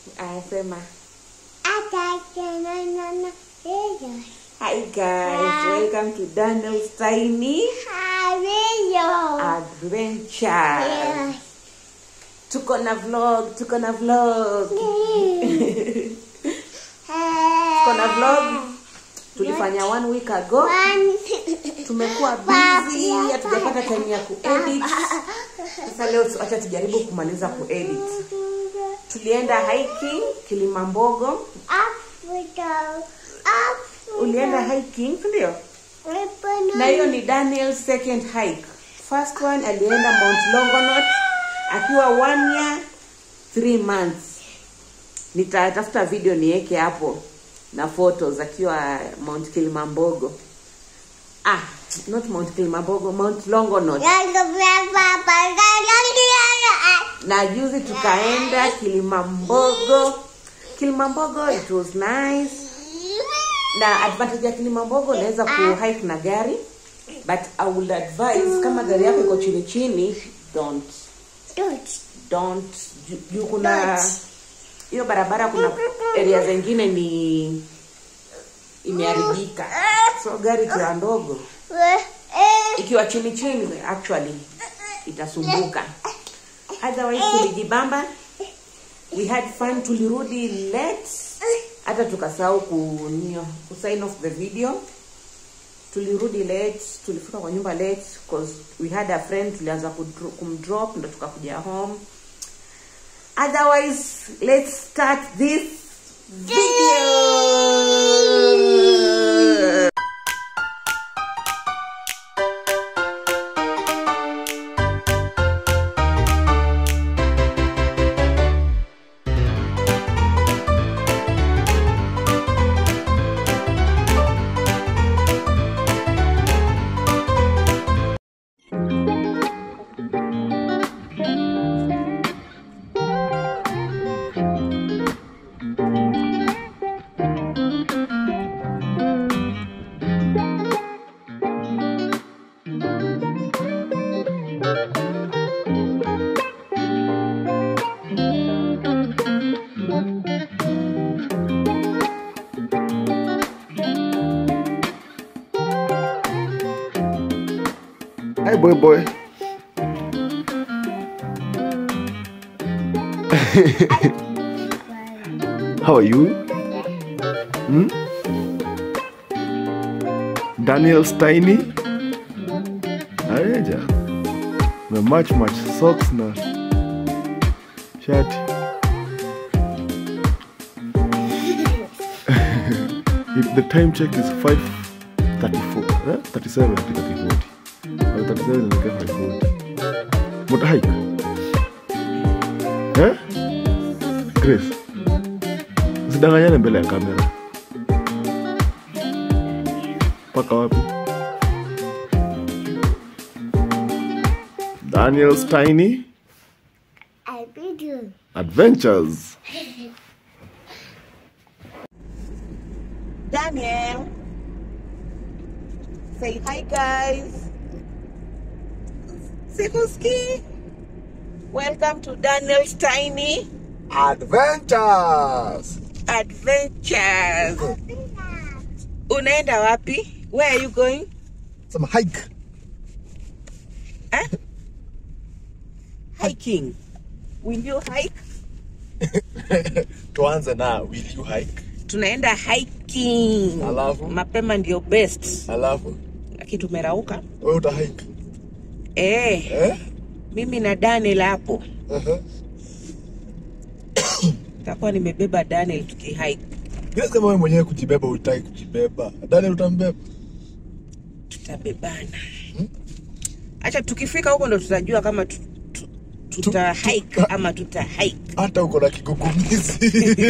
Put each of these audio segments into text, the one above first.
Anasema Atakanana hiyo. hi guys, welcome to Daniel's Tiny Hayo. Adventure. Yes. Tuko na vlog, tuko na vlog. Tuko na vlog. Tulifanya one week ago. One. Tumekuwa busy, hatujapata time ya kuedit. Sasa leo tu- acha tujaribu kumaliza kuedit. Tulienda hiking Kilimambogo. Africa. Africa. Ulienda hiking, si ndio? Na hiyo ni Daniel's second hike. First one alienda Mount Longonot akiwa one year three months. Nitatafuta video niweke hapo na photos akiwa Mount Kilimambogo. Ah, not Mount Kilimambogo, Mount Longonot. Na juzi tukaenda Kilimambogo. Kilimambogo it was nice. Na advantage ya Kilimambogo unaweza ku hike na gari but I would advise kama gari yako iko chini chini don't don't ju- juu kuna hiyo barabara kuna area zingine ni imeharibika so gari ikiwa ndogo ikiwa chini chini actually itasumbuka otherwise tulijibamba we had fun tulirudi late hata tukasahau ku nio ku sign off the video tulirudi late tulifika kwa nyumba late cause we had a friend tulianza kudro- kumdrop ndo tukakuja home otherwise let's start this video Hi, boy, boy. How are you? Hmm? Daniel's tiny. Areja. Na match match socks na shati. if the time check is 5:34, eh? 37 katika kibodi. Au 37 inaelekea 5:40. Muta hike. Eh? Grace. Usidanganyane mbele ya kamera. Mpaka wapi? Daniel's Tiny Adventures. Daniel. Say hi, guys. Sikuski. Welcome to Daniel's Tiny Adventures. Adventures. Unaenda wapi? Where are you going? Some hike. Eh? Hiking. Will you hike? Tuanze na will you hike? Tunaenda hiking. Alafu? Mapema ndio best. Alafu Lakini tumerauka. wewe uta hike. Eh, Eh? mimi na Daniel hapo. Uh-huh. Takuwa nimebeba Daniel tukihike. Bila sema wewe mwenyewe kujibeba utaki kujibeba. Daniel utambeba. tutabebana acha tukifika huko ndo tutajua kama tu, tu, tuta hike ama tuta hike Hata uko na kigugumizi.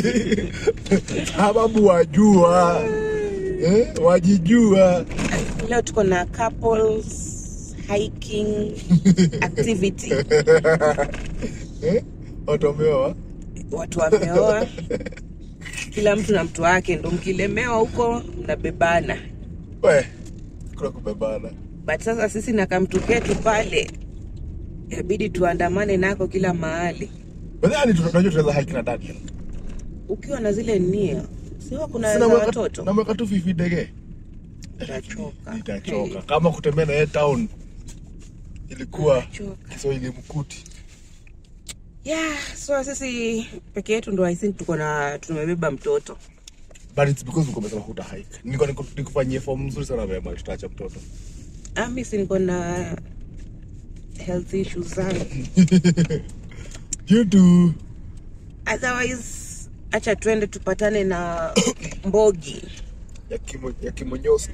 Sababu wajua. Eh? Wajijua. leo tuko na couples hiking activity Eh? Watu wameoa. watu wameoa kila mtu na mtu wake ndo mkilemewa huko mnabebana We. Kuna kubebana. but sasa sisi na kamtu ketu pale inabidi tuandamane nako kila mahali Nadhani tunajua tunaweza hike na Daniel. ukiwa na zile nia sio kuna Sina za mweka- watoto namweka tu fifi dege utachoka nitachoka kama kutembea na yeye town ilikuwa Utachoka. kiswahili mkuti yeah so sisi peke yetu ndo i think tuko na tumebeba mtoto but it's because uko umesema huta hike niko niko- nikufanyie form mzuri sana vema tutaacha mtoto ami si niko na health issues zangu you do otherwise acha twende tupatane na mbogi ya kimo ya kimonyoski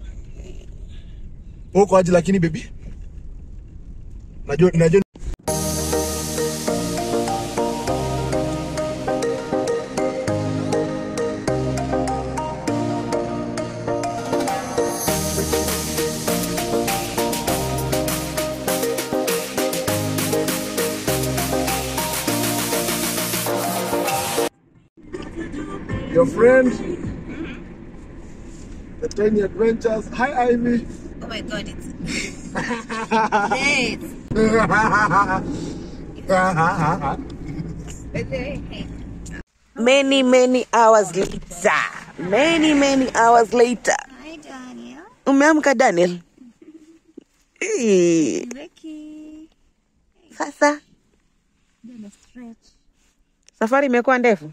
uko aje lakini baby najua najua your friend the tiny adventures hi ivy oh my god it's many many hours later many many hours later Hi, Daniel. umeamka daniel Eh, Ricky. sasa Gonna stretch. safari imekuwa ndefu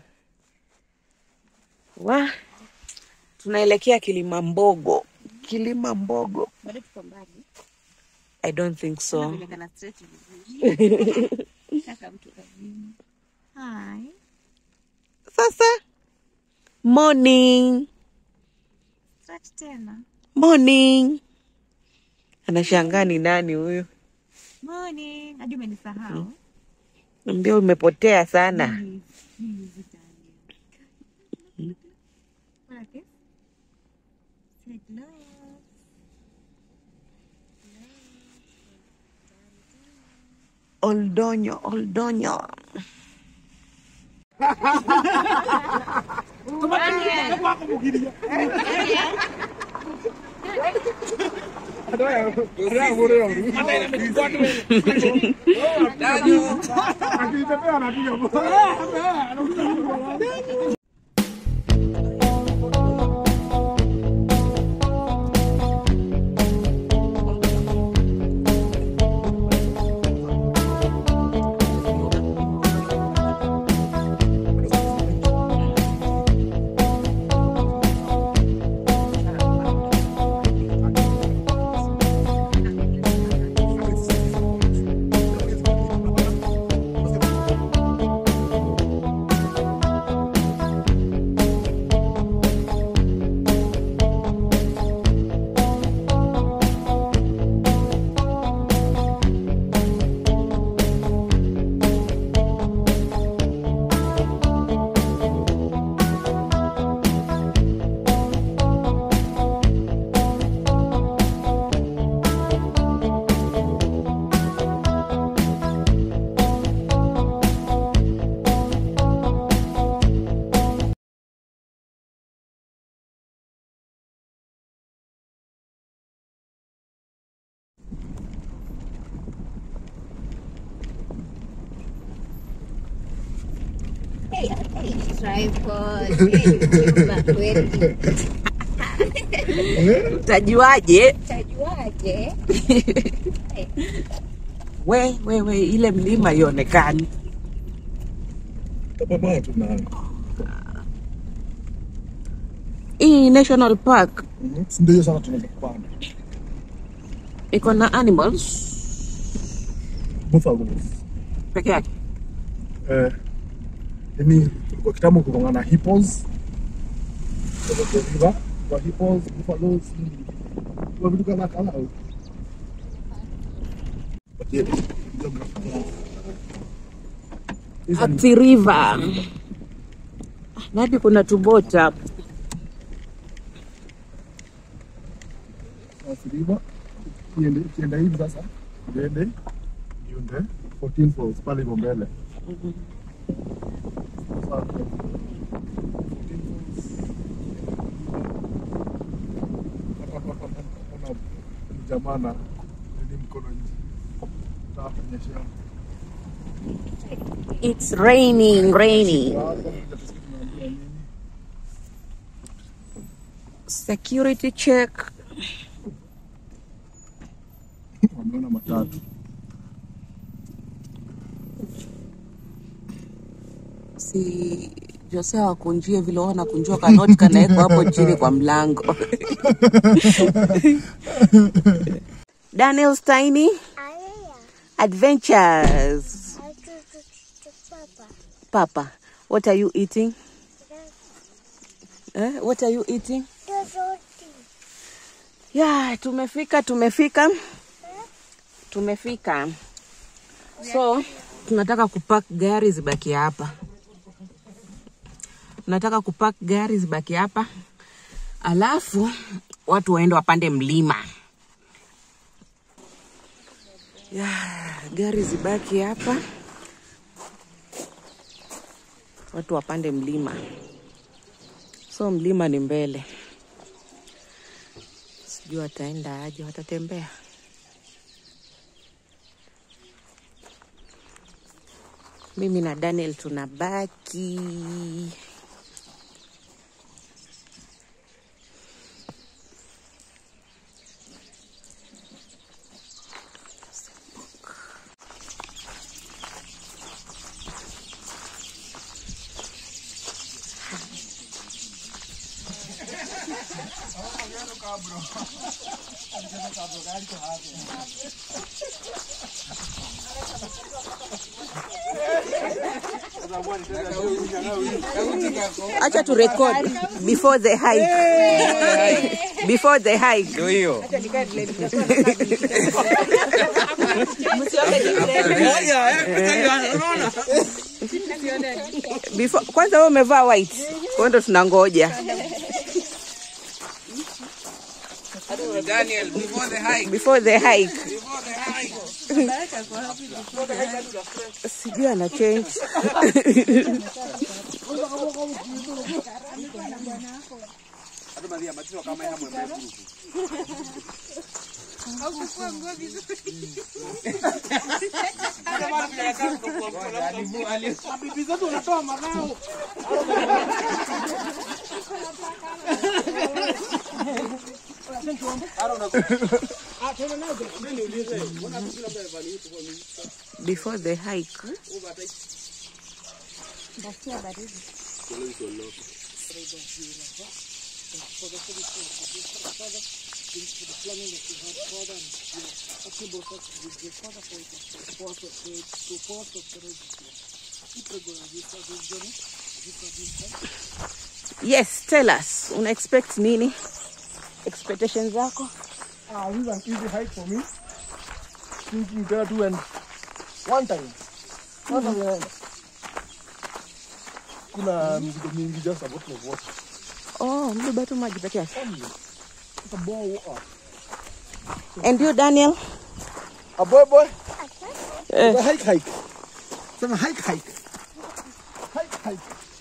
wa tunaelekea kilima mbogo kilima mbogo Bado tuko mbali. i don't think so Vile kana stretch vizuri. Kaka mtu kazini. Hi. sasa morning Stretch tena. morning anashangaa ni nani huyu Morning. Hadi umenisahau. ambia umepotea sana Please, please, Daniel. Wanna kiss? Say hello. oldonyo oldonyo Tripod. Chumba kweli. utajuaje Tajuaje? we we we ile mlima ionekani Tapambana tu nayo. hii national park Mhm. Si ndio hiyo sana tunaweza kupanda. iko na animals Buffaloes. peke yake Eh, yani kwa kitambo kulikuwa na hippos. Kwa the river, kwa hippos, buffaloes, kwa vitu kama kama. But yeah, geography yao. Hizo ni- Athi River. Na hadi kuna tubota hapo. South River. Iende ikienda hivi sasa, iende iende 14 falls pale hivyo mbele. Sasa, 14 falls. Hapa- hapa- hapa- hapa kuna jamaa na nini mkono nje. Nataka kunyeshea. It's raining, raining. Ah, kama tusikie tunaambiwa. security check Wameona matatu. si Jose wakunjie vile wanakunjua kanoti kanawekwa hapo chini kwa mlango. Daniel Steiny Adventures. Papa, what are you eating? Eh, what are you eating? Yeah, tumefika, tumefika. Tumefika. So, tunataka kupark gari zibaki hapa. Tunataka kupark gari zibaki hapa. Alafu watu waende wapande mlima. Yeah, gari zibaki hapa. Watu wapande mlima. So mlima ni mbele. Sijui wataenda aje, watatembea. Mimi na Daniel tunabaki. Acha tu record before the hike. before the hike. Ndio hiyo. Before, kwanza wewe umevaa white. Kwa hiyo ndo tunangoja. Daniel, before the hike. Before the hike. Before the hike. Sijui ana change. Before the hike. Yes, tell us. Una expect nini? Expectations zako? Ah, this is an easy hike for me. Thinking there to and one time. One time mm Kuna mizigo mingi just a bottle of water. Oh, mbeba tu maji peke yake. Only. Just a bowl of water. And you Daniel? A boy boy. Eh. A hike hike. Sema hike hike. Hike hike.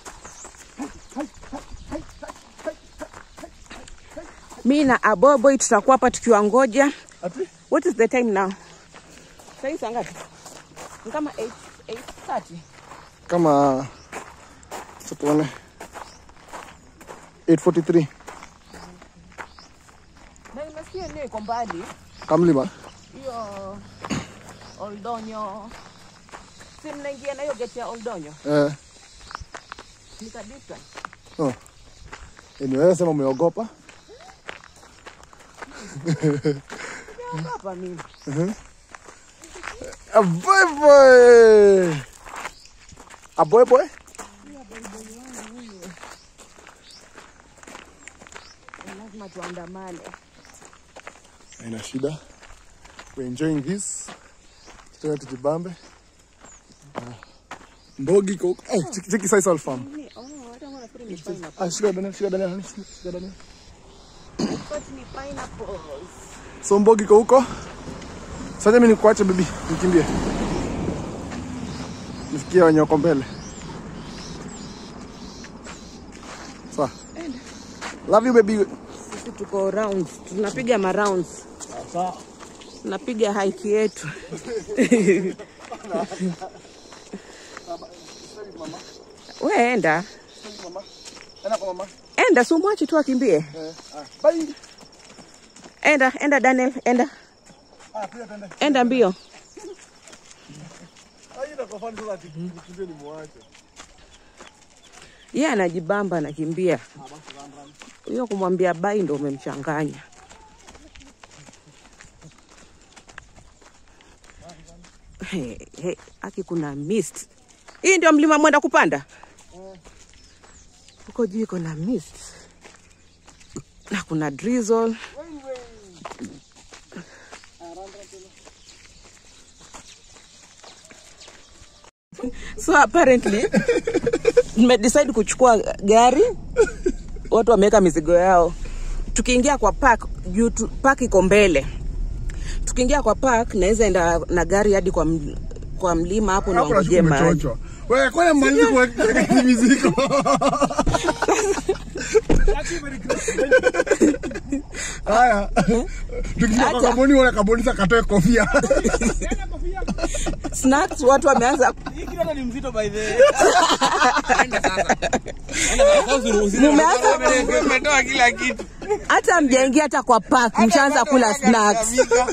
Mi na Aboboy tutakuwa hapa tukiwangoja. Ati? What is the time now? Sasa hivi saa ngapi? Ni kama 8 8:30. Kama acha tuone 843 Na nimesikia ndio iko mbali. Kamlima. Hiyo Oldonyo. Si mnaingia na hiyo gate ya Oldonyo. Eh, Ni kabisa. oh. Anyway, sema umeogopa. Hapa mimi. A boy boy. A boy boy. Lazima tuandamane. Haina shida. We're enjoying this. Tena tujibambe. Ah, Mbogi iko eh, cheki cheki Sisal farm. Oh, hata mwana pili ni pineapple. Ah, shika Daniel, shika Daniel, honey, shika shika Daniel. But ni pineapples. So Mbogi iko huko. Sasa mimi nikuache bibi, nikimbie. Nifikie wenye wako mbele. Sawa. Love you baby. Sisi tuko round. Tunapiga ma rounds. Sawa. Tunapiga hike yetu. We enda. Enda kwa mama. enda si umwache tu akimbie Eh, ah, bye. enda enda daniel enda Ah, pia tende. enda mbio Ah, itakuwa fani sasa ati nikimbie nimwache. ye anajibamba anakimbia huyo kumwambia bai ndo umemchanganya Hey, hey, aki kuna mist hii ndio mlima mwenda kupanda huko juu iko na mist na kuna drizzle so apparently nimedecide kuchukua gari watu wameweka mizigo yao tukiingia kwa park juu tu- park iko mbele tukiingia kwa park naweza enda na gari hadi kwa, m- kwa mlima hapo Hapo niwangoje nashuku maji umechochwa. Wewe kwani malizi kuweka hizi mizigo? Haya. Tukija kwa Acha. kaboni wala kaboni sasa katoe kofia. snacks watu wameanza Mumeanza- Umetoa kila kitu. hata mjaingia hata kwa park mshaanza kula snacks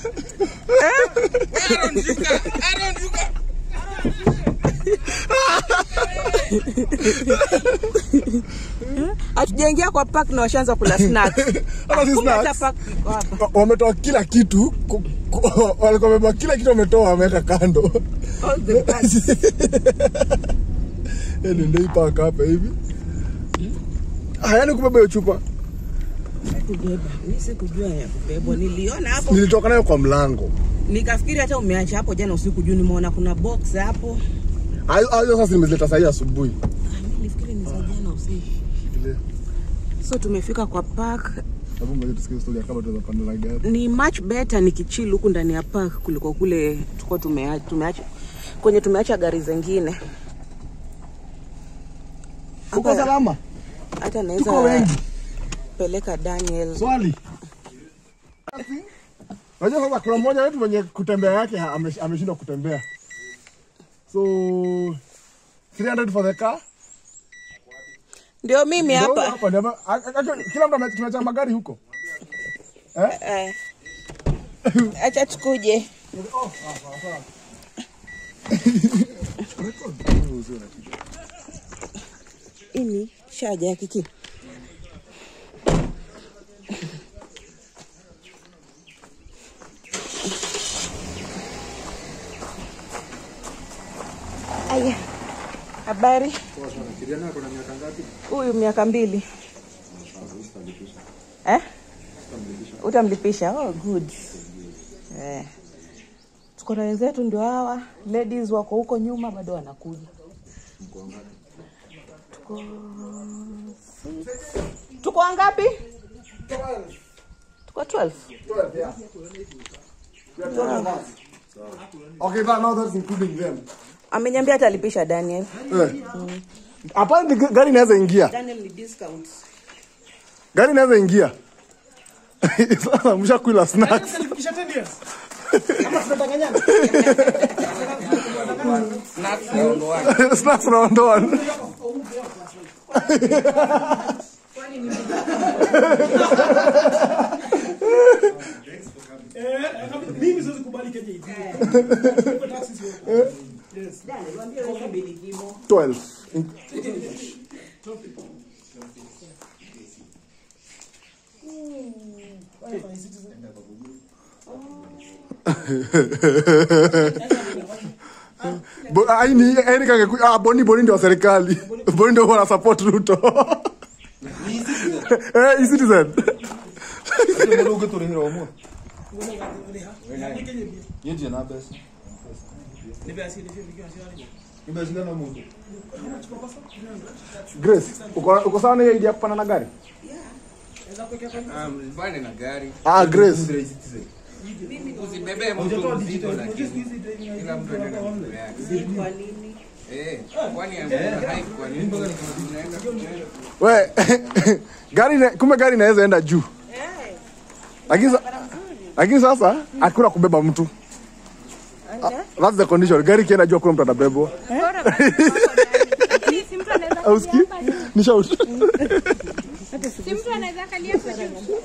Aaron, shuka. Aaron, shuka. hatujaingia kwa park na washaanza kula snacks Hata si Kumbe hata snacks. park iko hapa. Wa- Wametoa kila kitu. ku- ku- Walikuwa wamebeba kila kitu wametoa wameweka kando. All the bags. Yaani ndio hii paka hapa hivi. Ah, yaani kubeba hiyo chupa. kubeba mi sikujua ya kubebwa niliona hapo Nilitoka nayo kwa mlango. nikafikiri hata umeacha hapo jana usiku juu nimeona kuna box hapo Hayo hayo sasa nimezileta saa hii asubuhi. Ah, mi nilifikiri ni za jana usiku Ile. so tumefika kwa park Hebu ngoja tusikie story ya kama tunaweza panda na gari. ni much better nikichill huku ndani ya park kuliko kule tuko tumeacha, tumeacha kwenye tumeacha gari zingine Uko Hapa- salama? hata Tuko naweza wengi. peleka Daniel Swali. Unajua sasa kuna mmoja wetu mwenye kutembea yake ha- ame- ameshindwa kutembea. So 300 for the car. ndio mimi Ndio huyo hapa hapa ndio ame- a- a- a- kila mtu ame- tumeacha magari huko. Eh. acha tukuje ini shaja ya kiki aya habari huyu miaka mbili eh? utamlipisha oh, good eh. tuko na wenzetu ndio hawa ladies wako huko nyuma bado wanakuja tuko tuko wangapi tuko 12 Okay, that, now that's including them. ameniambia atalipisha daniel Eh. Apparently ga- gari inaweza ingia. daniel ni discount Gari inaweza ingia. Sasa mshakula snacks. Snacks naondoa. snacks unaondoa. mimi siwezi kubali Kenya hivi. Kwa taxi sio. Yes. 12. Bo- ah, hii ni- hii ni kange- ah, boni boni ndio wa serikali boni ndio wana support ruto Eh, e-citizen. Grace, uko uko sawa na hiyo idea ya kupanda na gari Um, bane na gari. ah Grace Usibebe mtu mzito lakini kila mtu anaenda na mambo yake. kwa nini Eh, kwani amna hike kwa nini? Tunaenda tunaenda. we gari ina- kumbe gari inaweza enda juu lakini sa- lakini sasa hakuna kubeba mtu Ah, that's the condition gari ikienda juu hakuna mtu atabebwa Auski? Ni shout. Si mtu anaweza kalia hapo juu.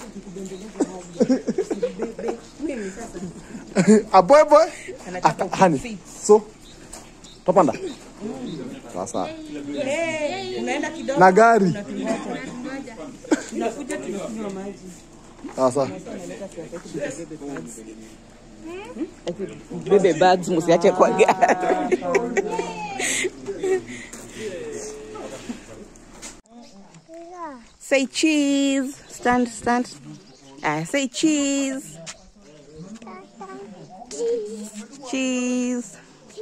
A boy boy. Ah, Hani. So. Topanda. Sasa. unaenda kidogo Na gari. unakuja tunakunywa maji Sasa. bebe bags msiache kwa gari say cheese stand stand ah, say cheese cheese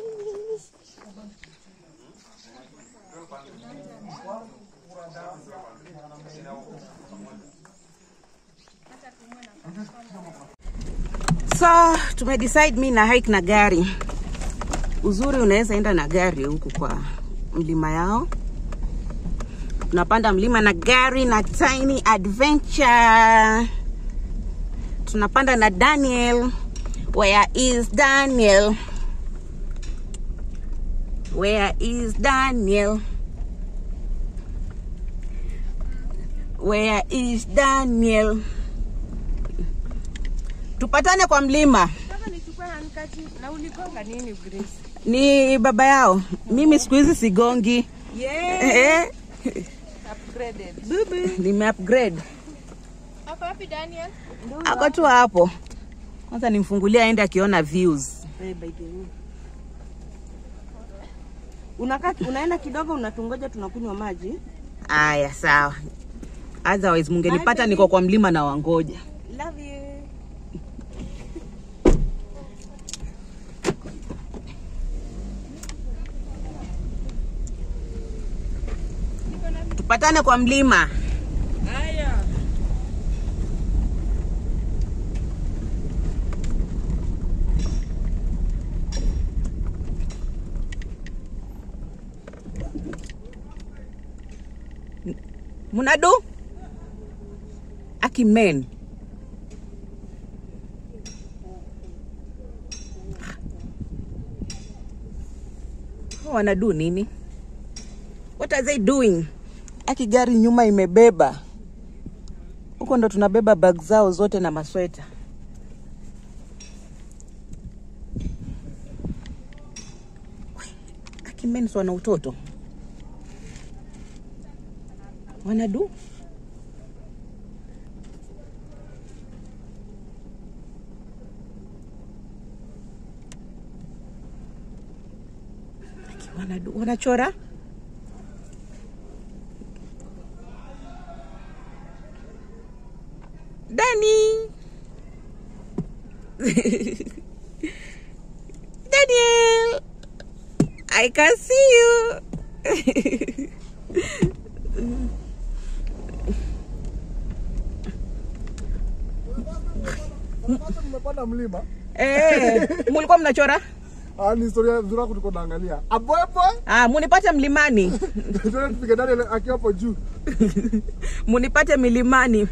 so tumedecide mi na hike na gari uzuri unaweza enda na gari huku kwa mlima yao tunapanda mlima na gari na tiny adventure tunapanda na daniel where is daniel where is daniel where is daniel tupatane kwa mlima Nataka nichukue handkerchief na uligonga nini Grace? ni baba yao mimi siku hizi sigongi Yeah. eh, Upgraded. nime upgrade Ako wapi Daniel? ako tu hapo kwanza nimfungulia aende akiona views Unakaa unaenda kidogo unatungoja tunakunywa maji. aya sawa otherwise mungenipata niko kwa mlima na wangoja Love you. tupatane kwa mlima Haya. munadu akimen wanadu nini what are they doing aki gari nyuma imebeba huko ndo tunabeba bag zao zote na masweta akimen wana utoto wanadu wanadu wanachora Danny Daniel I can see you Mmepanda mlima. Eh, mulikuwa mnachora? Ah, ni historia nzuri yako tuko naangalia. A boy boy. Ah, munipate mlimani. Tuende tupige Daniel akiwa hapo juu. munipate milimani.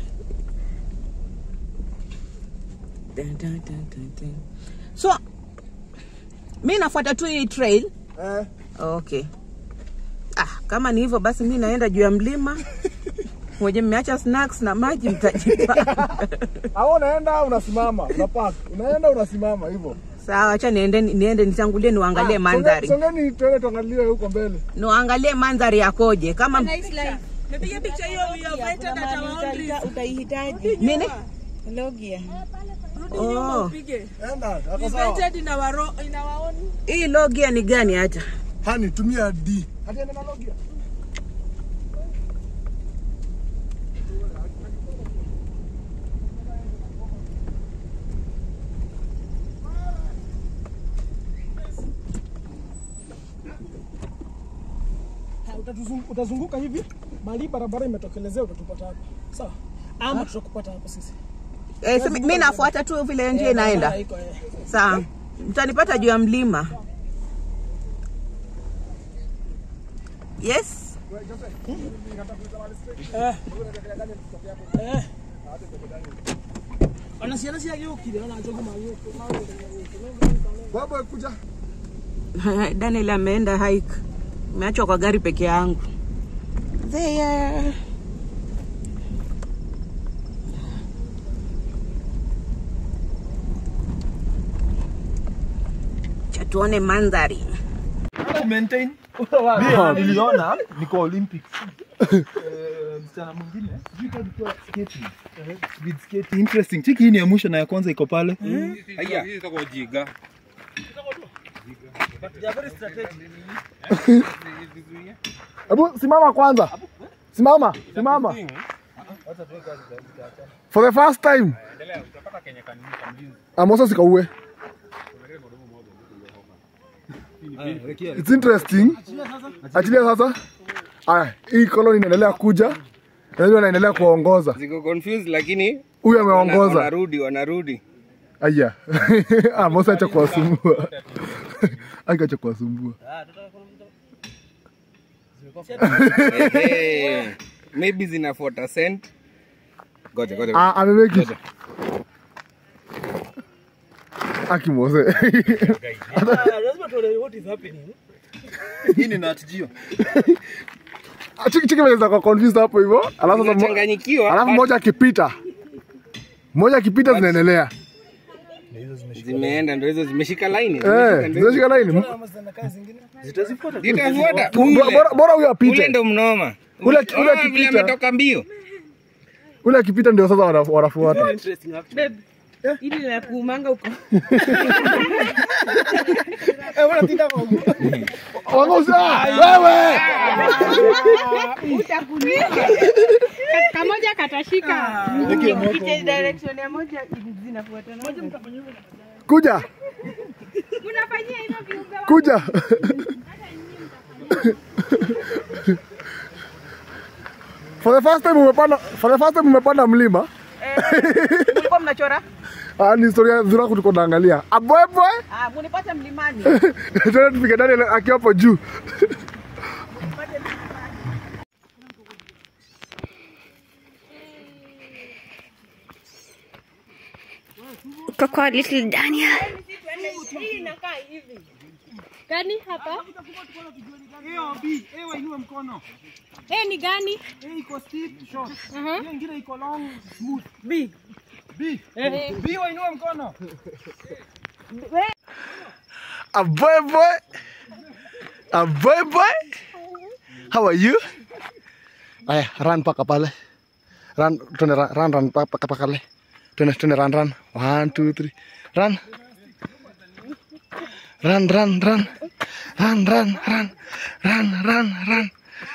Dun, dun, dun, dun, dun. So mi nafuata tu hii trail. Eh. Okay. Ah, kama ni hivyo basi mi naenda juu ya mlima. Mwenye mmeacha snacks na maji mtajipanga. Au unaenda unasimama, unapark. Unaenda unasimama hivyo. Sawa, acha niende niende nitangulie niwaangalie mandhari. Songe- Songeni tuende tuangalie huko mbele. Niwaangalie mandhari yakoje. Kama Nice life. Mepiga picha hiyo we have invited at our own risk. Utaihitaji. nini? Logia. Rudi Oh. nyuma upige. Enda, yako sawa. Invited in our ro- in our own. Hii logia ni gani hata? Hani tumia D. Hadi enda na logia. Ha, utatuzung- utazunguka hivi mali barabara imetokelezea utatupata hapo sawa ama tutakupata hapo sisi Eh, so mi mi nafuata tu vile njia Barabara inaenda. iko, eh. Sawa, mtanipata juu ya mlima. Yes. Eh. Eh. Wanasiana si yake ukile wana ajogo mayo. Baba kuja. Daniel ameenda hike. Meachwa kwa gari peke yangu. there. Cha tuone mandhari. maintain Mimi niliona niko Olympics Eh, msichana mwingine sijui kama alikuwa skating speed skating interesting cheki hii ni ya mwisho na ya kwanza iko pale Haya, hii itakuwa jiga. Hebu simama kwanza. Simama, simama. For the first time. Amosa sikauwe. It's interesting. Achilia sasa. Aya, hii koloni inaendelea kuja. Na hiyo anaendelea kuongoza. Ziko confused lakini Huyu wana- ameongoza. wanarudi wanarudi. Aya. Ah, Mosa acha kuwasumbua. Acha kuwasumbua. Ehe. Maybe zinafuata scent. Ngoja ngoja. Ah, amemake it. Aki Mose. lazima tuone what is happening. hii ni Nat Geo Chiki chiki mwenye kwa confused hapo hivyo. Alafu sasa mo- Zinachanganyikiwa. alafu but moja akipita. Moja akipita zinaendelea. Zimeenda ndio hizo zimeshika line. Eh, zinashika line. Ama zinakaa zingine. Zitafuata. Bora- Ule. Bora bora huyo Ule apite. ndo mnoma. Ule- ule Unaona vile akipita. ametoka mbio. Ule akipita ndio sasa wana- wanafuata. Babe, ili la kuumanga uko. Eh, wanatinda kwa Wangozi, ah, wewe. Kamoja katashika. Ukiche direction ya moja zinafuatana. Kuja. Unafanyia hivyo viumbe wa- Kuja. For the first time umepanda, for the first time umepanda mlima. Mlikuwa mnachora? Ah, ni historia nzuri kuliko naangalia. Abwebwe. Ah, munipate mlimani. Tena tupige Daniel akiwa hapo juu. Uko kwa little Daniel. Gani hapa? hiyo B, eh, wainue mkono. Eh, ni gani? Eh, iko steep short. Aha. Hiyo ingine iko long smooth. B. B. B wainue mkono. Abwebwe. Abwebwe. How are you? Aya, run paka pale. Run, tuende run, run, run paka paka pale. Tuende, tuende run, run. One, two, three. Run. Run, run, run. Run, run, run. Run, run, run.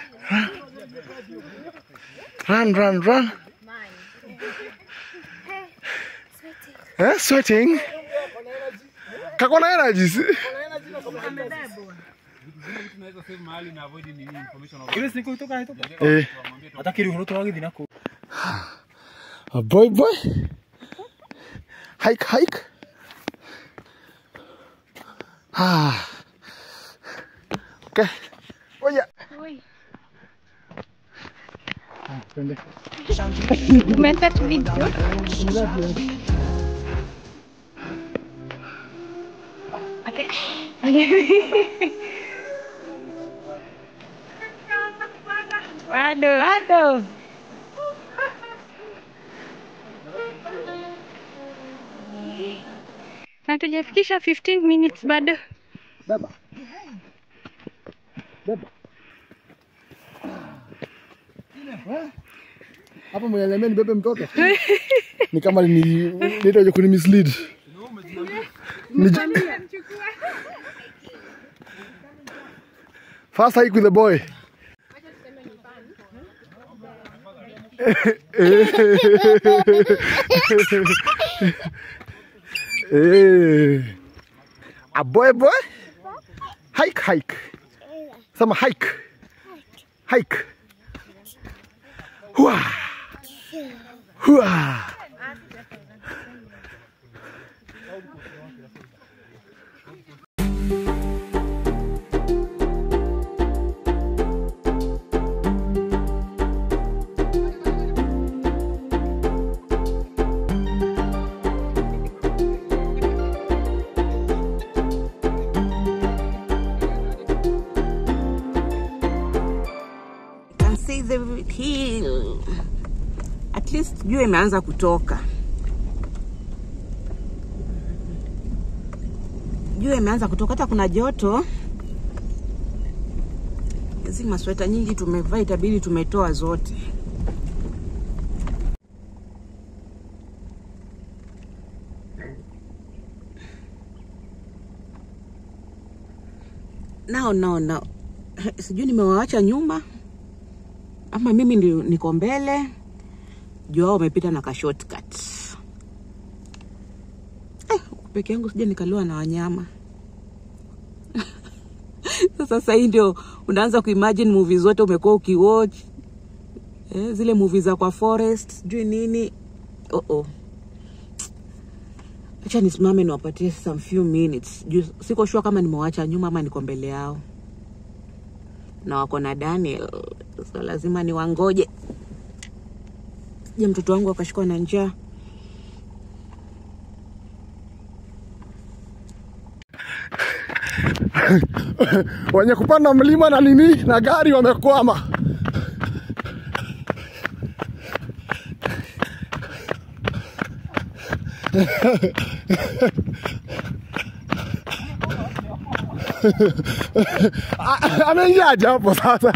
Run, run, run. Eh, sweating. Kako na energy. si? ile siku kutoka kutoka Eh. hata kile unato wagi dinako A boy boy. Hike hike. Ah. Okay. Oya. Ah, twende. Umeenda tu video. Okay. Bado, bado. Na tujafikisha 15 minutes bado. Beba. Beba. Hapa mwenye niambia nibebe mtoto. Ni kama ni nitaje kuni mislead. Ni First hike with the boy. Eh. A boy boy. Hike hike. Sama hike. Hike. Hua. Hua. can see enjoy the hill. At least jua imeanza kutoka. Jua imeanza kutoka, hata kuna joto. Hizi masweta nyingi tumevaa, itabidi tumetoa zote. Nao nao nao, sijui nimewaacha nyuma ama mimi ndi, niko mbele juu wao wamepita na ka shortcut. Eh, huku peke yangu sija nikaliwa na wanyama sasa hii ndio unaanza kuimagine movie zote umekuwa ukiwatch eh, zile movie za kwa forest sijui nini oh -oh. acha nisimame niwapatie some few minutes juu siko sure kama nimewacha nyuma ama niko mbele yao na wako na Daniel, so lazima niwangoje. Je, mtoto wangu akashikwa na njaa. wenye kupanda mlima na nini na gari wamekwama. A- Ameingiaje hapo sasa?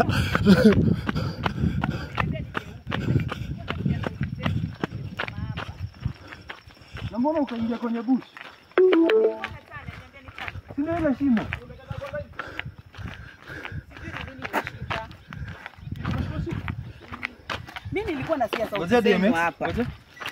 Na mbona ukaingia kwenye bush? Si ndio ile shimo? Mimi nilikuwa nasikia sauti Ngojea zenu DMX. hapa. Ngojea.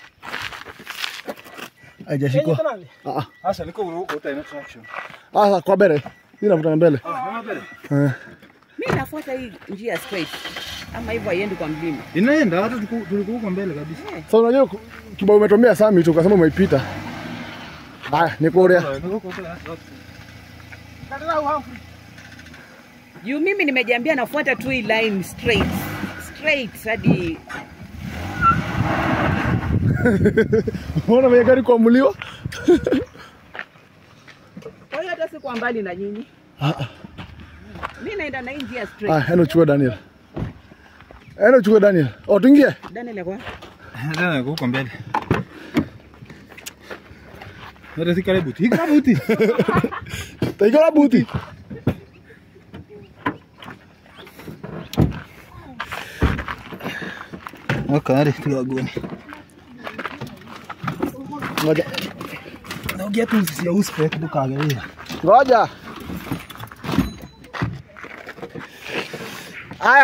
Haijashikwa. Kanali. Ah, Asha niko uruko uta ina traction. ah, ah, kwa mbele. Hii navuta mbele. Ah, mama mbele. Eh. Mimi nafuata hii njia straight. Ama hivyo haiendi kwa mlima. Inaenda hata tuku- tulikuwa huko mbele kabisa. Sasa unajua ku- kibao umetomea sami tu ukasema umeipita. Haya, niko urea. Niko huko huko hata. Kanali au Humphrey. Juu mimi nimejiambia nafuata tu hii line straight. Straight hadi Unaona mwenye gari kuamuliwa? kwa hiyo hata sikuwa mbali na nyinyi. Mimi naenda na hii njia Ah, straight. enda uchukue Daniel. Enda uchukue Daniel. Oh, tuingie. Daniel yako. Ndio niko huko mbele. Ndio si karibu. Hii karibu ti. Taikala buti. Okay, tuagone. Ngoja. Naongea tu ya uspec tukaangalia. Ngoja. Aya.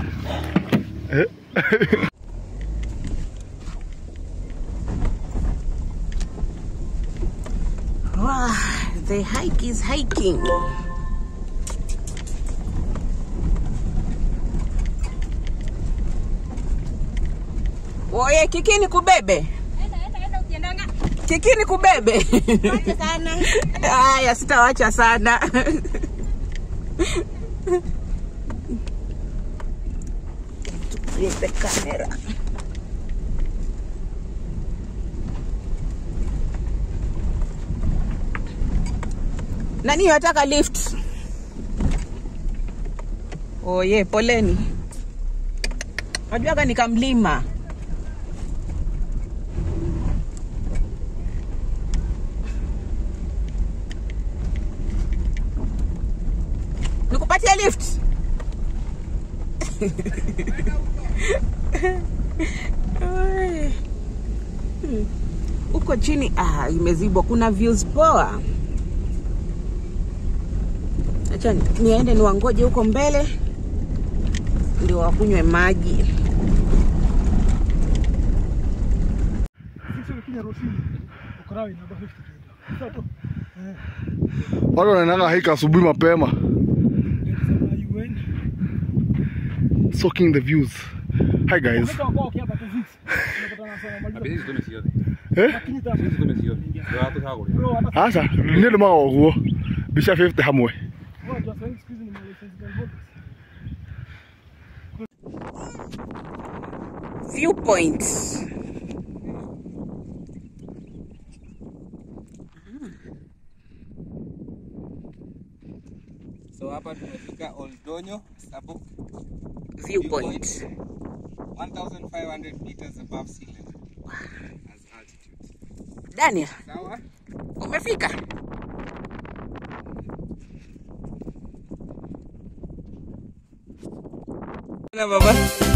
Wow, the hike is hiking. Oye, kiki ni kubebe. Kiki ni kubebe. Haya, sitawacha sana. Flip the camera. Nani yataka lift? Oye, poleni. Najuaga nikamlima. Nikupatie lift? Ai. Hmm. Huko chini ah, imezibwa. Kuna views poa. Acha niende niwangoje huko mbele ndio wakunywe maji. Sisi Kenya Rosini. Ukarawi namba 50. Sasa tu. Watu wanaendanga hike asubuhi mapema. Sema UN. Soaking the views. Hi guys. Mtu wako hapa tu sisi. Tunapata na sana maliza. Hizi tume ciothe. Eh? Lakini ta Hizi tume ciothe. Ndio watu hagũrĩ. bro hata Acha, nĩ ndũmaga ũguo. Mbica 50 hamwe. kwa just saying siku hizi ni license gun voters. Viewpoints. So hapa tumefika Oldonyo Konyo Sabo viewpoint. 1500 meters above sea level as altitude. Daniel, Sawa? umefika? Na baba.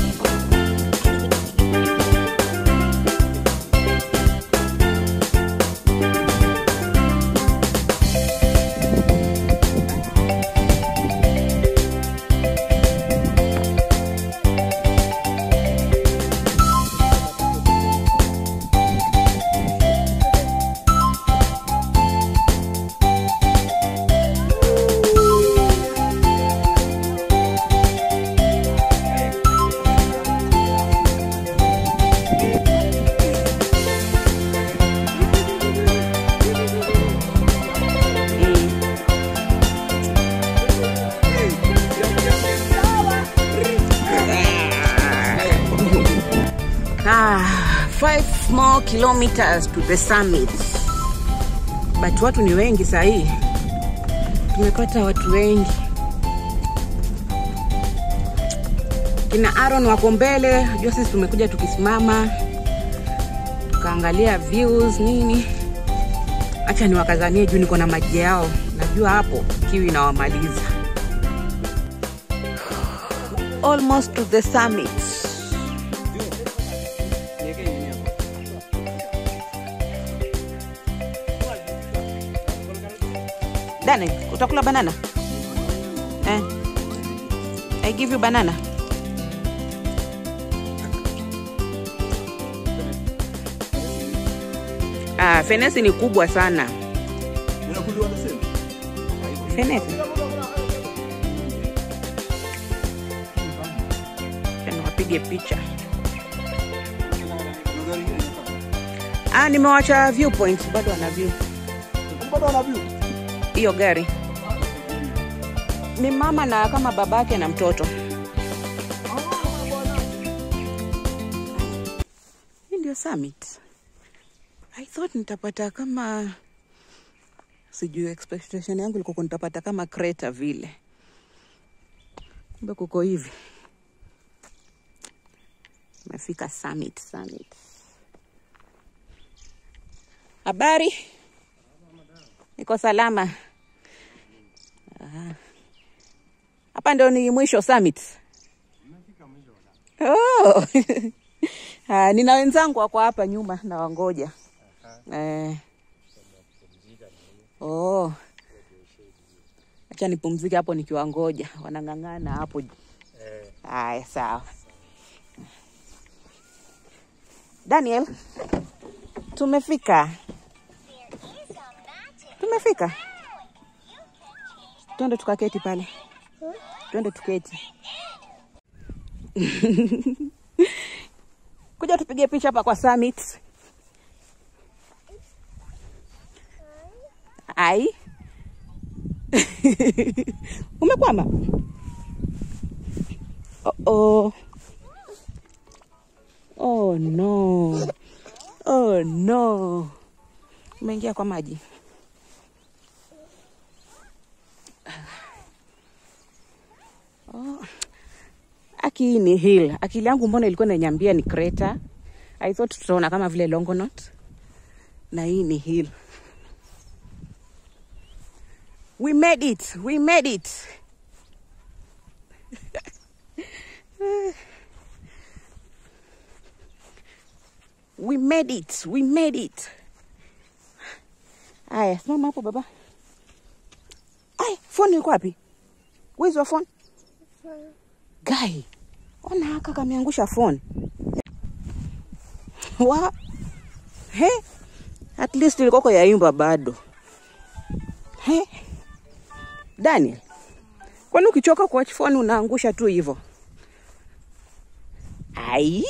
Ah, five more kilometers to the summit. But watu ni wengi saa hii, tumepata watu wengi. Kina Aaron wako mbele, jua sisi tumekuja tukisimama tukaangalia views nini. Acha niwakazanie juu niko na maji yao, najua hapo kiu inawamaliza. Almost to the summit. Dani, utakula banana? Eh. I give you banana. Ah, fenesi ni kubwa sana. Unakuliwa na sema? Fenesi. Acha niwapige picha. Ah, nimewacha viewpoint bado wana view. Bado wana view. hiyo gari ni mama na kama babake na mtoto hii ndio summit i thought nitapata kama sijui expectation yangu ilikuwa nitapata kama crater vile kumbe kuko hivi mefika summit summit habari niko salama Ah. hapa ndio ni mwisho summit oh. Ah, nina wenzangu wako hapa nyuma na wangoja eh. oh. acha nipumzike hapo nikiwangoja wanang'ang'ana hapo haya sawa daniel tumefika tumefika twende tukaketi pale twende tuketi kuja tupige picha hapa kwa summit ai umekwama oh, oh. oh no oh no umeingia kwa maji Oh. Aki hii ni hill. Akili yangu mbona ilikuwa inaniambia ni crater. I thought tutaona kama vile Longonot. Na hii ni hill. We made it. We made it. We made it. We made it. Aya, simama hapo baba. Ay, phone iko wapi? Where's your phone? Guy, ona haka kameangusha phone. Wa he, at least ilikoko yaimba bado. He, Daniel, kwani ukichoka kuwatch phone unaangusha tu hivyo? Ai,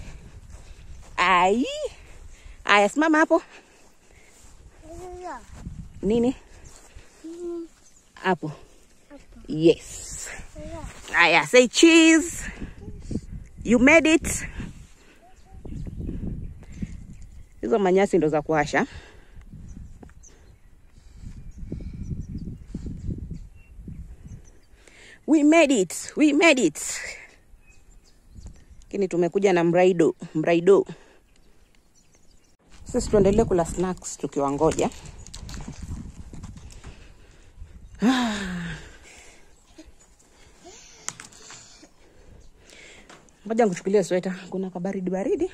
ai, aya, simama hapo. Nini hapo? Yes. Aya, say cheese. You made it. Hizo manyasi ndo za kuasha. We made it. We made it. Lakini tumekuja na mraido, mraido. Sisi tuendelee kula snacks tukiwangoja. Ngoja nikuchukulie sweta, kuna kabaridi baridi.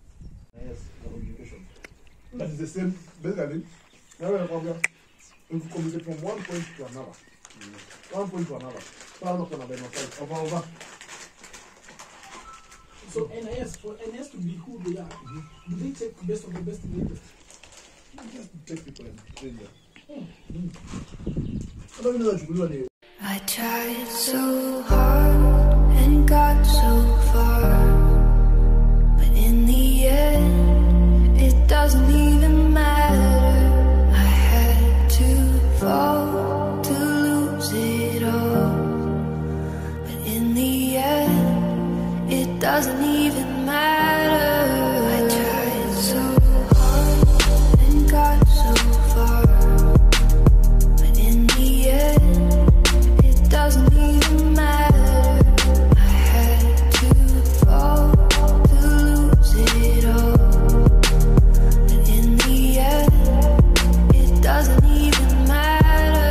That is the same, basically. Now we're talking, if you communicate from one point to another, one point to another. So I'm not gonna be no fight. Over, over. So NIS, for NIS to be who they are, do they take the best of the best in the English? Just to take people and train them. I don't know that you will do I tried so hard and got so far, but in the end, it doesn't even matter. I had to fall to lose it all, but in the end, it doesn't even matter. I tried so hard and got so far, but in the end. It doesn't even matter. I had to fall to lose it all. But in the end, it doesn't even matter.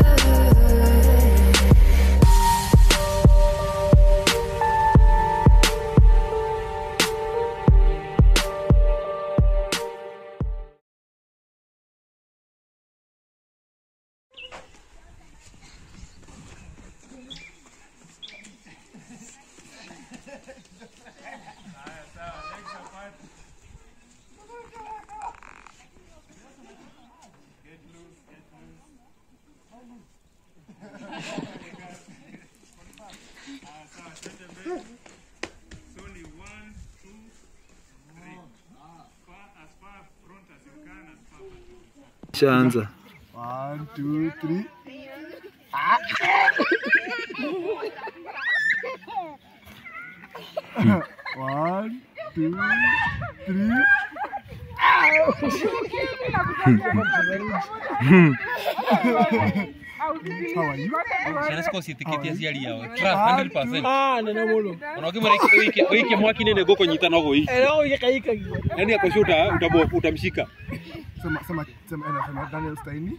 Shaanza. One, two, three. One, two, three. How are you? Sinasikose tikiti ya ciari yao. Trust 100%. Ah, nena muno. Ona ukimwona wiki wiki mwaki nene goko nyita no goi. Ero yekaika giyo. Yaani akoshuta utabo utamshika. Sema, sema, sema, ena, sema, Daniel Steini.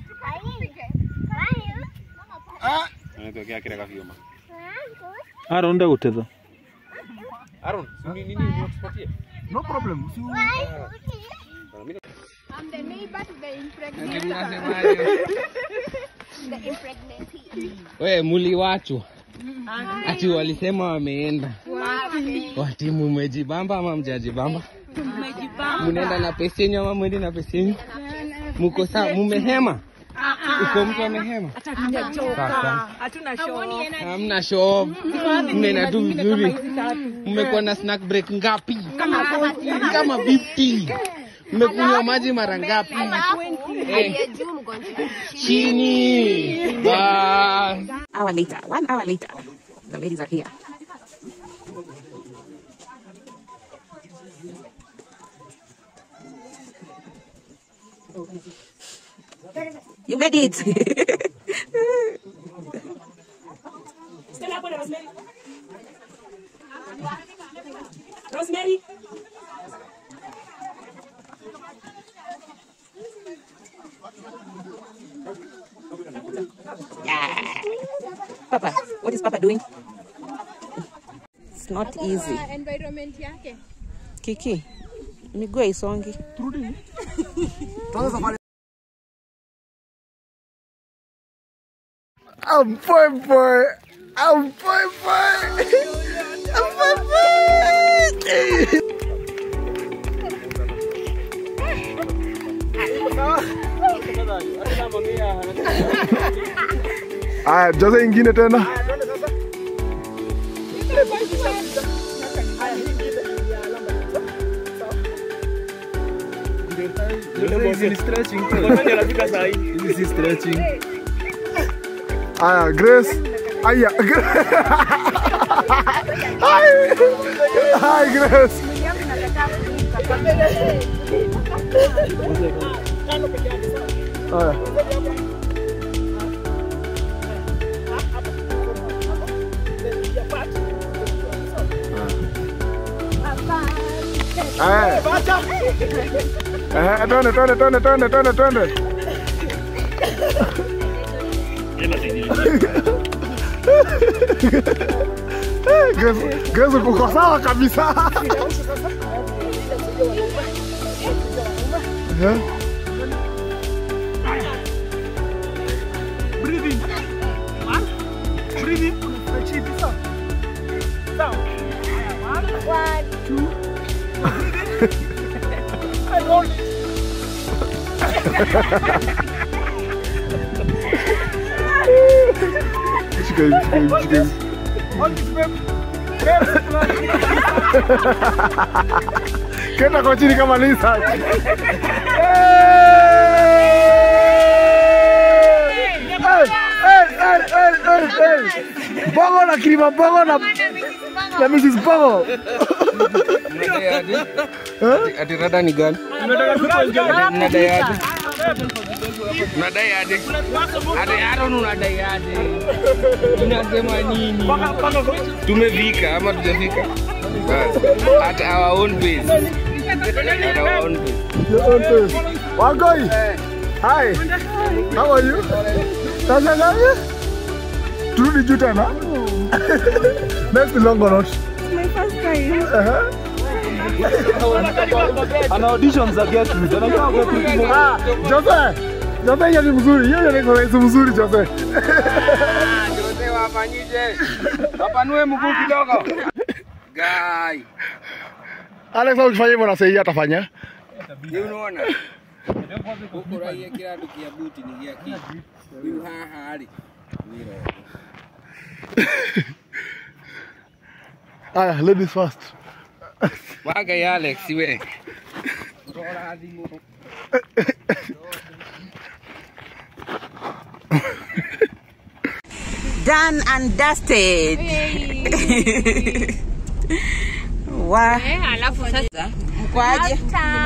Anatokea kile kafioma. Aaron ndagutitha. Aaron, ni nini unatupatia? No problem. So, I'm the neighbor to the impregnated. the impregnated. We muliwachwa. Ati walisema wameenda. Wati mumejibamba ama mjajibamba? Mnaenda na pesa yenyu ama mwendi na pesa yenyu? Mko sawa? Mumehema? Uko mtu amehema? Sasa. Hamna show. Mnaenda tu vizuri. Mmekuwa na snack break ngapi? Kama vipi? Mmekunywa maji mara ngapi? Eh, chini. Bas. Hour later, one hour later, the ladies are here. You made it. Stand up, Rosemary. Rosemary. yeah. Papa, what is Papa doing? It's not easy. environment yake. Kiki, miguu haisongi. Tuanze safari. I'm boy boy. I'm boy boy. I'm boy boy. Aya, jaza ingine tena. Hizi ni stretching. Hizi si stretching. Aya, Grace. Aya, Grace. Hi. Hi, Grace. Aya. Eh. Eh, twende twende twende twende twende twende. Eh, Grace- Grace uko sawa kabisa. Eh? Breathe in. One. Breathe in. Unafurahi hivi sawa? Sawa. Haya, one. Two. Breathe in. And hold it. Shika hivi, shika hivi, shika hivi. Hold it, babe. Babe, Kenda kwa chini kama lizard. Bongo na kilima bongo na na Mrs. Bongo. Ati- ati rada ni gani? Mnadai aje? Mnadai aje? Ati Aaron unadai aje? Unasema nini? Tumefika ama tujafika? Bas. At our own pace. At our own pace. Your own face. Wagoi. Hi. How are you? Sasa gani? Turudi juu tena. Next Longonot. My first time. Uh-huh. Ana audition za Gertrude. Anajua Gertrude ni Ah, Jose. Jose hiyo ni mzuri. Hiyo ni rahisi mzuri Jose. Jose wafanyije? Wapanue mguu kidogo. Guy. Alex ukifanya hivyo na sahihi atafanya. Je, unaona? Huko raia kila tukia buti ni gia ki. Huyu haha ali. Wiro. Aya, ladies first. Waga ya Alex we. Rora thimu. Done and dusted. Wa. alafu sasa Mkwaje?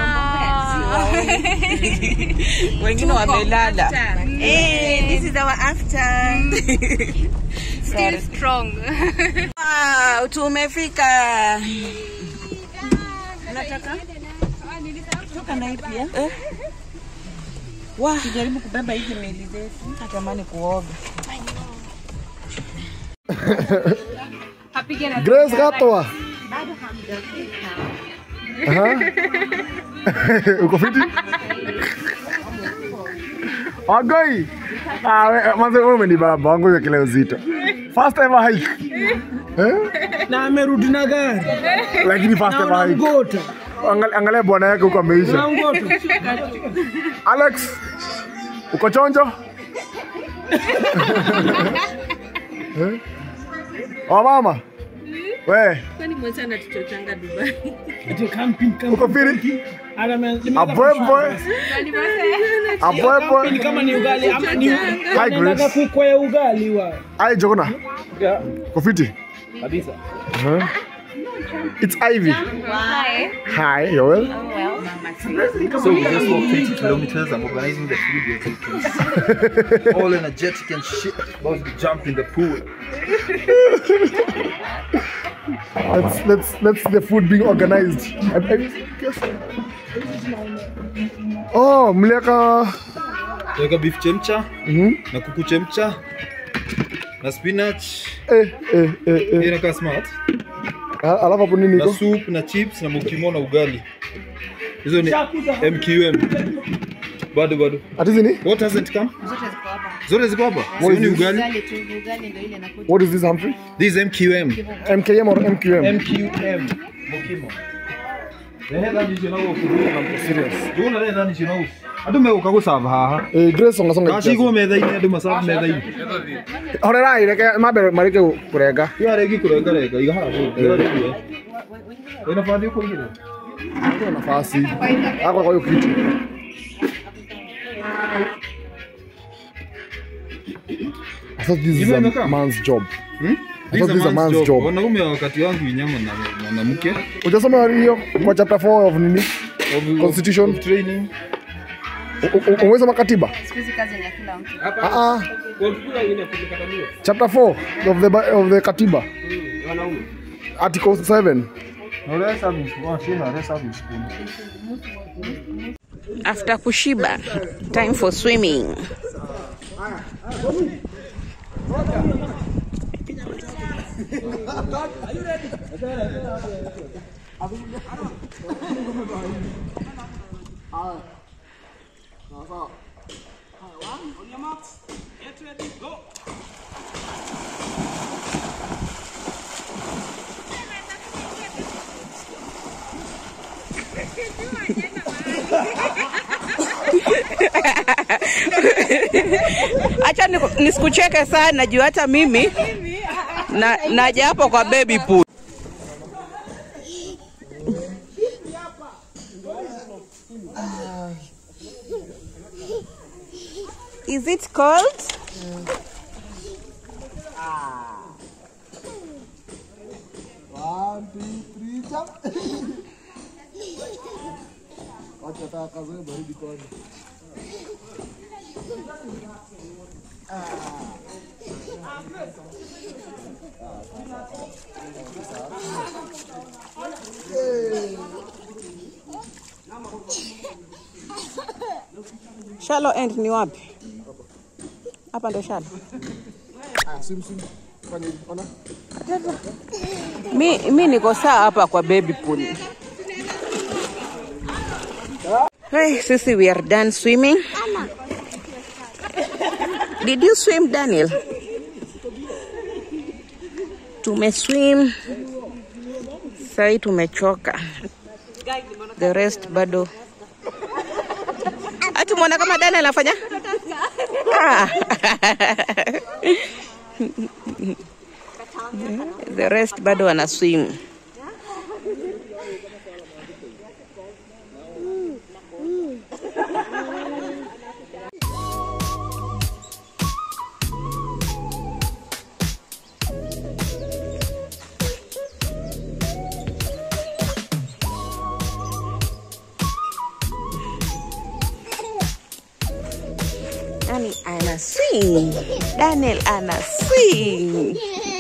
Wengine wamelala. Eh, this is our after. still strong Wow, tumefika. Unataka? Toka na hii pia. Eh? Wa, tujaribu kubeba hizi meli zetu. Natamani kuoga. Grace Gatoa. Aha. Uko fiti? Wagoi. Ah, we- manze wewe umenibamba wangu hiyo kile uzito. First ever hike. Eh? Na amerudi na gari. Lakini first Na ever hike. unamgota. Angalia, angalia bwana yake huko ameisha. Unamgota. Alex. Uko chonjo? Eh? Oh mama. We, Kwani mwenza anatuchochanga Dubai? Ati camping, camping. uko fiti? Ana me- Abwebwe. Camping Abwebwe. kama ni ugali ama ni Hi wanaendaga Grace. kukwea ugali wa. Ai Jogona. Yeah. Uko fiti? Kabisa. Uh-huh. It's Ivy. Hi, you're well? So we just walked 20 kilometers. I'm organizing the food. We're taking all energetic and shit. About to jump in the pool. Let's let's let's see the food being organized. I, I, guess. Oh, mliaka Tuweka beef chemcha Mhm. na kuku chemcha na spinach. eh eh eh Hii eh. inakaa smart. Al- Alafu hapo nini Na iko? soup na chips na mukimo na ugali. Hizo ni MQM. Bado bado. Ati nini? What hasn't come? Zote ziko hapa. What Sio is ni this? ugali. What is this Humphrey? This is MQM. MKM or MQM? MQM. Mukimo. Rehera ni jina wo kuruga na serious. Juna rehera ni jina wo. Andu meguka gusava haha. Eh, Grace songa songa. Gacigwo metha-inĩ andũ macabu metha-inĩ. Horerai reke mabe marike kurenga. Tiga rĩngĩ kũrengarenga iga haha kũu. Wĩna bathi ũkũigĩrĩra? Kuna nafasi. Hapo kwa hiyo kiti. I thought this is Hivyo a imekaa? man's job. Hmm? I thought this is a man's job. Wanaume wakati wangu inyama na mwanamke. Ujasoma hiyo kwa chapter 4 of nini? Constitution. Of training. U- u- Umesoma katiba? Ah ah. Chapter 4 of the Bi- of the katiba. Article 7. Na ule service, oh, sina ule service spoon. After kushiba, time for swimming. Acha niku- nisikucheke sana juu hata mimi na naja hapo kwa baby pool. Is it cold? One, two, three, jump. Wacha taka kazoe baridi kwani. Shallow end ni wapi? Hapa ndo shallow. Ah, swim swim. Fanya hivi, ona. Mi, mi niko saa hapa kwa baby pool. Hey, sisi we are done swimming. Did you swim Daniel? Tumeswim. Sai tumechoka. The rest bado. Ati muona kama Daniel anafanya? Ah. The rest bado wana swim. Nani ana swing? Daniel ana swing.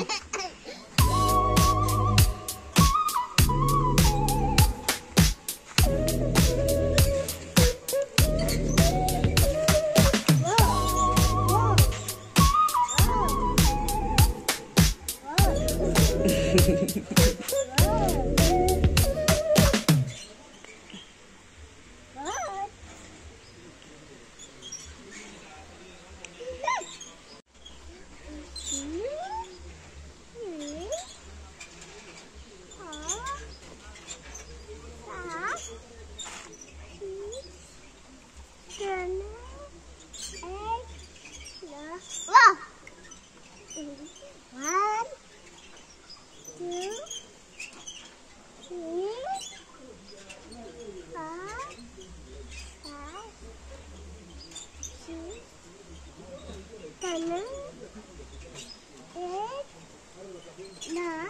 One, two, three, four, five, six, seven, eight, nine,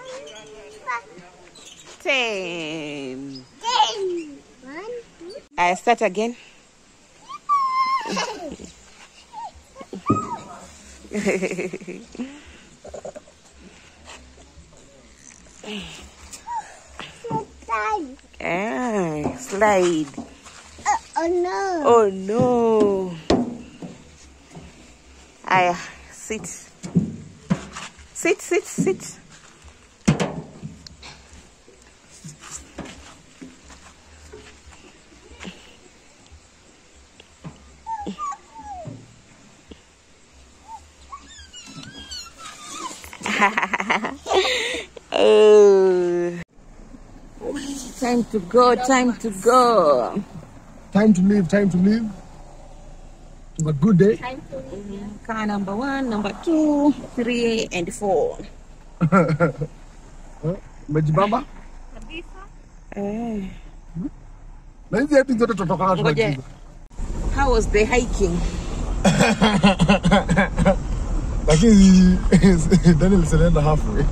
Ten. ten. One, two, I start again. five. ah, slide. Uh, oh no. Oh no. Aya, sit. Sit, sit, sit. oh. Time to go, time to go. Time to leave, time to leave. Have a good day. Car number one, number two, three, and four. Umejibamba? Eh. Na hizi hati zote tutatoka Ngoja. How was the hiking? Lakini Daniel sinaenda halfway.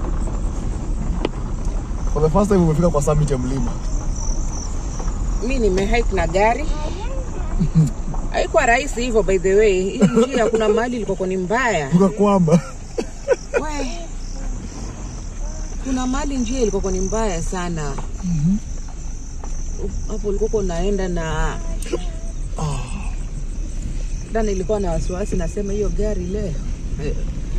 For the first time umefika kwa summit ya mlima. Mi nimehike na gari. Haikuwa rahisi hivyo by the way. Hii njia kuna mahali ilikuwa ni mbaya. Ukakwama. We. Kuna kuna mahali njia ilikuwa ni mbaya sana hapo ulikuwa unaenda na dana ilikuwa na wasiwasi nasema hiyo gari leo Eh.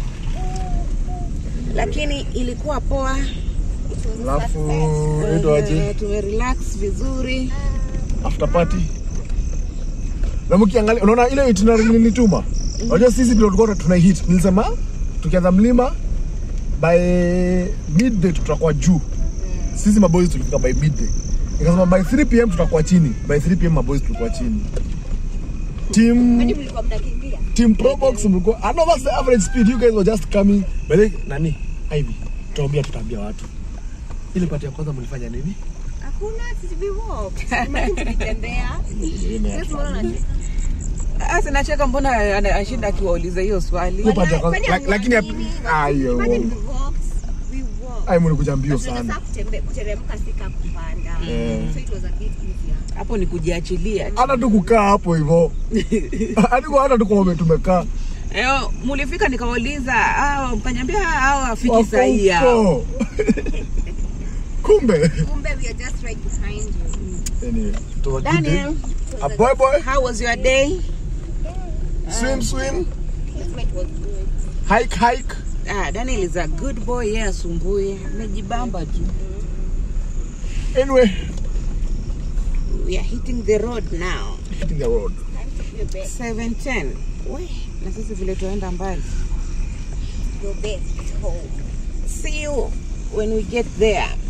lakini ilikuwa poa Alafu itwaje? Eh, tumerelax vizuri after party na mkiangalia unaona ile itinerary nilituma unajua sisi ndio tulikuwa tuna hit nilisema tukianza mlima by midday tutakuwa juu sisi maboys tulifika by midday nikasema by 3 pm tutakuwa chini by 3 pm maboys tulikuwa chini team team probox mlikuwa I know that's the average speed you guys were just coming by the nani hivi tutaambia tutaambia watu ile pati ya kwanza mlifanya nini Hakuna sisi we walked. Imagine tulitembea. Sasa unaona unacheka. Asi nacheka mbona ana- ashinda akiwauliza hiyo swali. Hiyo part ya kwanza- Kwani lak- lakini ya- ayo Imagine we walked. We walked. ai mlikuja mbio But tunaweza sana kutembe- kuteremka sika kupanda. Eh. So it was a bit easier. Hapo ni kujiachilia. hata tu kukaa hapo hivyo hadi kwa hata tu kwa tumekaa Eo, mulifika nikawauliza, hao mkaniambia hao afiki Wako sahi hao. huko. kumbe Kumbe we are just right behind you. Anyway, it was a good Daniel, day. a boy boy how was your day? swim swim It was good. hike hike Ah, Daniel is a good boy, yeye asumbui. Amejibamba tu. anyway We are hitting the road now. hitting the road 710. We, na sisi vile tuenda mbali. Your best home. See you when we get there.